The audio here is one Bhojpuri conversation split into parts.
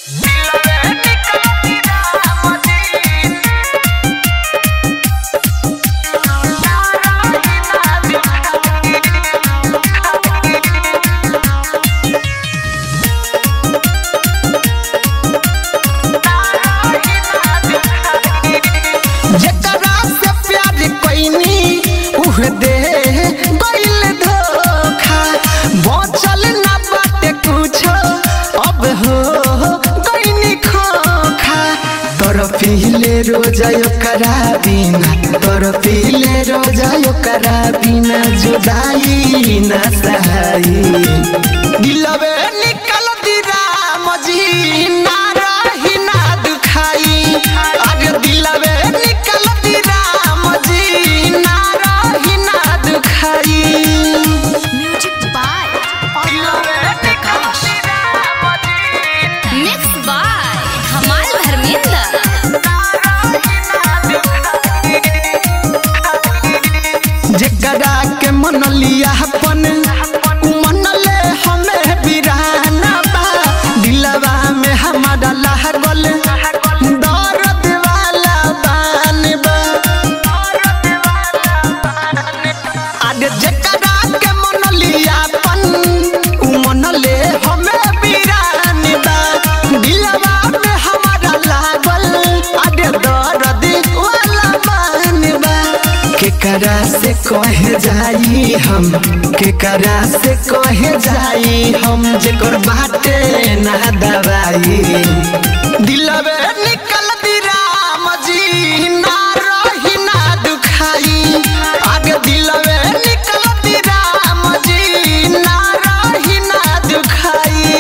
जेकरा से प्यार कईनी उह दे गइल धोखा बचल ना बाटे कुछो अब हो गइनी खोखा तोर पीले रोजा ओकरा बिना तोर पीले रोजा ओकरा बिना जुदाई ना सहाई दिलवे निकल दिरा मजी ना रही ना दुखाई अरे दिलवे निकल दिरा मजी ना रही ना दुखाई म्यूजिक बाय मिक्स बाय हमाल धर्मेंद्र जेकरा के मन लिया अपन उ मन ले हमें बिराना बा दिलवा में हमारा लागल दर्द वाला बान बा अरे जेकरा के मन लिया अपन उ मन ले हमें बिरान बा दिलवा में हमारा लागल अरे दर्द वाला बान बा केकरा से कहे जाई हम केकरा से कहे जाई हम जेकर बाटे ना दवाई दिलवे निकल दिरा मजी ना रही ना दुखाई आगे दिलवे निकल दिरा मजी ना रही ना दुखाई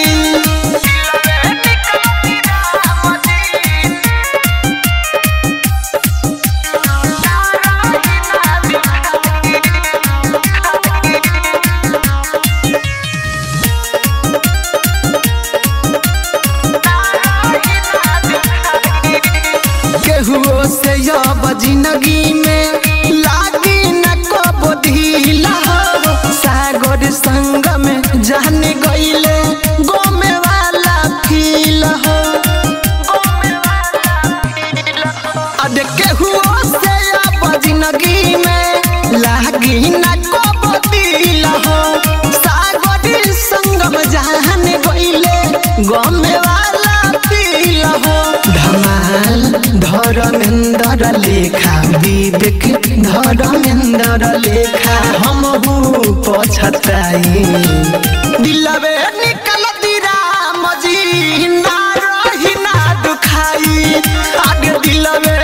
केहुओ से अब जिंदगी में लागी न कबो ढीला हो सागर संग में जाने गईले गोमे वाला फील हो अरे केहुओ से अब जिंदगी में लागी न कबो दिल हो सागर संग में जाने गईले गोमे वाला फील हो धमाल धर्मेंद्र लेखा विवेक धर्मेंद्र लेखा हम पछताई दिलवे निकल दिरा मजी ना रही ना दुखाई आगे दिलवे